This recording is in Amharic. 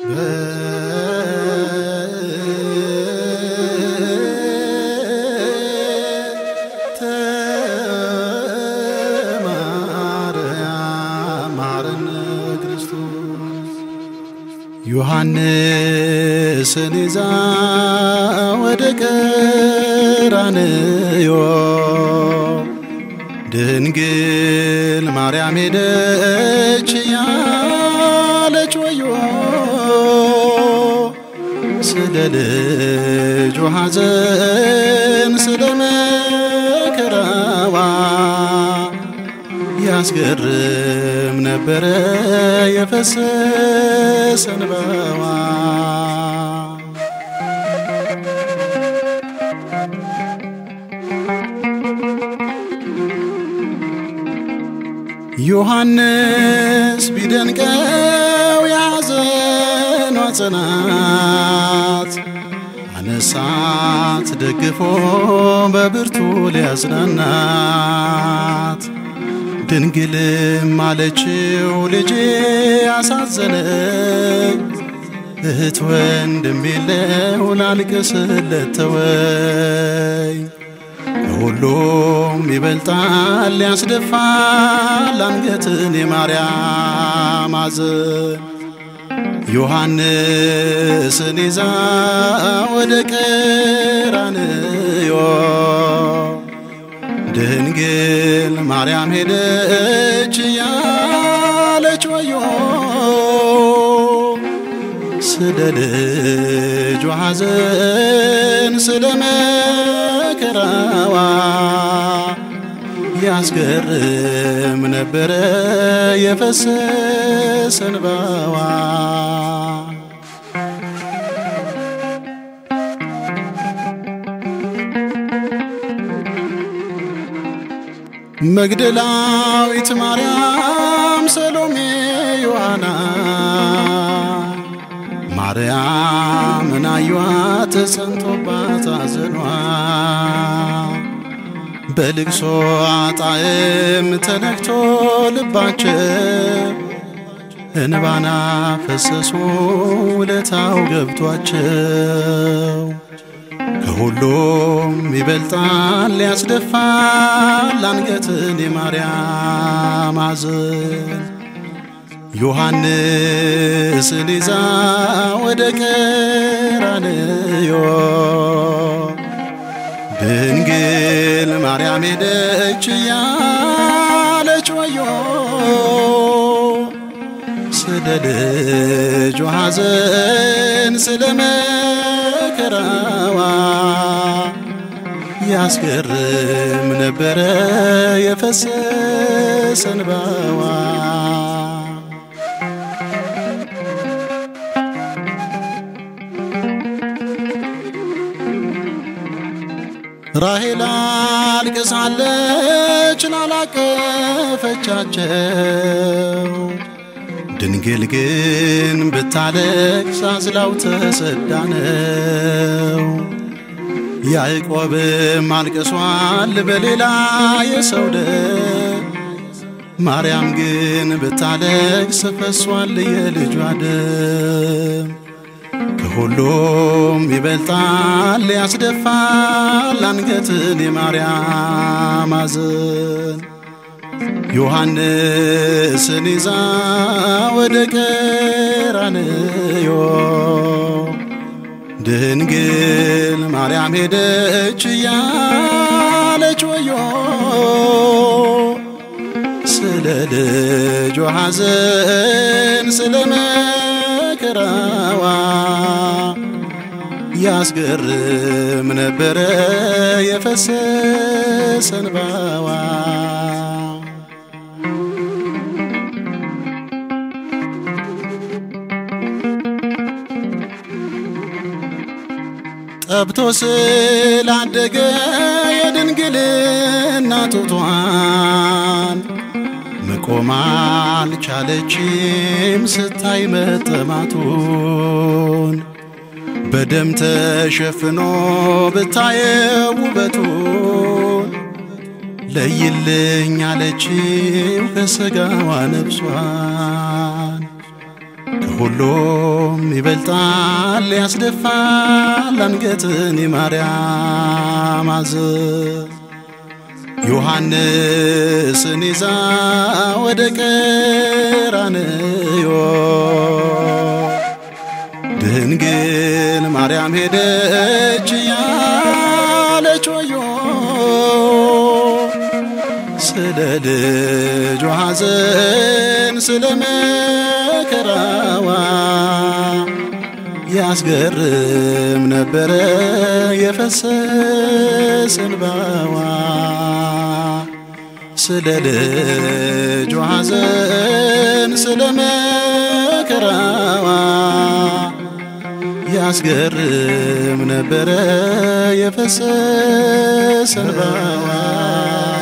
ማርያም ማረነ ክርስቶስ ዮሐንስን ይዛ ወደ ቀራንዮ ድንግል ማርያም ሄደች ያለች ወዮ ስለ ልጁ ሐዘን ስለ መከራዋ ያስገርም ነበረ የፈሰሰ እንባዋ። ዮሐንስ ቢደንቀው የሐዘኗ ጽናት አነሳት ደግፎ በብርቱ ሊያጽናናት ድንግልም አለችው ልጄ አሳዘነኝ እህት ወንድም የለው ላልቅስለት ተወኝ ከሁሉም ይበልጣል ያስደፋል አንገትን የማርያም ሐዘን ዮሐንስን ይዛ ወደ ቀራንዮ ድንግል ማርያም ሄደች ያለች ወዮ ስለ ልጇ ሐዘን ስለ መከራዋ ያስገርም ነበረ የፈሰሰ እንባዋ። መግደላዊት ማርያም፣ ሰሎሜ፣ ዮሐና ማርያምን አዩአት ተጸንቶባት አዘኗ በልቅሶ ጣዕም ተነክቶ ልባቸው እንባና ፈሰሱ ውለታው ገብቷቸው ከሁሉም ይበልጣል ያስደፋል አንገትን የማርያም ሐዘን ዮሐንስን ይዛ ወደ ቀራንዮ ድንግል ማርያም ሄደች ያለች ወዮ ስለ ልጇ ሐዘን ስለ መከራዋ ያስገርም ነበረ የፈሰሰ እንባዋ። ራሔል አልቅሳለች ላላቀፈቻቸው ድንግል ግን ብታለቅስ አዝላው ተሰዳ ነው። ያዕቆብም አልቅሷል በሌላ የሰው ደም፣ ማርያም ግን ብታለቅስ ፈሷል የልጇ ደም። ከሁሉም ይበልጣል ያስደፋል አንገትን የማርያም ሐዘን ዮሐንስን ይዛ ወደ ቀራንዮ ድንግል ማርያም ሄደች ያለች ወዮ ስለ ልጇ ሐዘን ስለ መከራዋ ያስገርም ነበረ የፈሰሰ እንባዋ። ጠብቶ ስላደገ የድንግልና ጡቷን መቆም አልቻለችም ስታይ መጠማቱን በደም ተሸፍኖ ብታየው ውበቱን ለይልኝ አለችው ከሥጋዋ ነፍሷን ከሁሉም ይበልጣል ያስደፋል አንገትን የማርያም ሐዘን ዮሐንስን ይዛ ወደ ቀራንዮ ድንግል ማርያም ሄደች እያለች ወዮ ስለ ልጇ ሐዘን ስለ መከራዋ ያስገርም ነበረ የፈሰሰ እንባዋ ስለ ልጇ ሐዘን ስለ መከራዋ ያስገርም ነበረ የፈሰሰ እንባዋ